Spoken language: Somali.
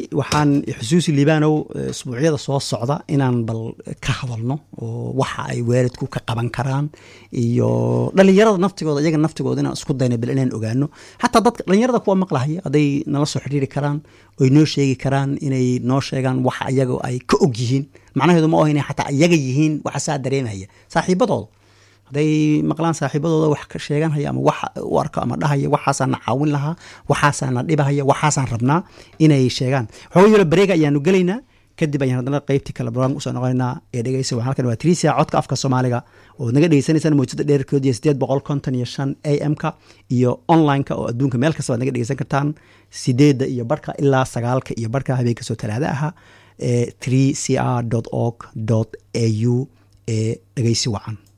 waxaan xusuusi libaanow isbuucyada soo socda inaan bal ka hadalno oo waxa ay waalidku ka qaban karaan iyo dhalinyarada naftigooda iyaga naftigooda inaan isku dayna bal inaan ogaano xataa dadka dhalinyarada kuwa maqlahaya hadday nala soo xidhiiri karaan oy noo sheegi karaan inay noo sheegaan waxa iyaga ay ka og yihiin macnaheedu ma oha inay xataa iyaga yihiin waxa saa dareemaya saaxiibadooda hadday maqlaan saaxiibadooda wax ka sheeganhaya ama wax u arko ama dhahaya waxaasaan na caawin lahaa waxaasaan na dhibahaya waxaasaan rabnaa inay sheegaan waxooga yalo bareega ayaanu gelaynaa kadib ayaan haddana qaybtii kale barnaamij usoo noqonaynaa ee dhegeysa waxaan halkan waa trisia codka afka soomaaliga oo naga dhegeysanaysaan mawjada dheerkood iyo sideed boqol konton iyo shan a m-ka iyo online-ka oo adduunka meel kasta waad naga dhegeysan kartaan sideedda iyo barhka ilaa sagaalka iyo barhka habeenka soo talaada aha ee three c r org a u ee dhegeysi wacan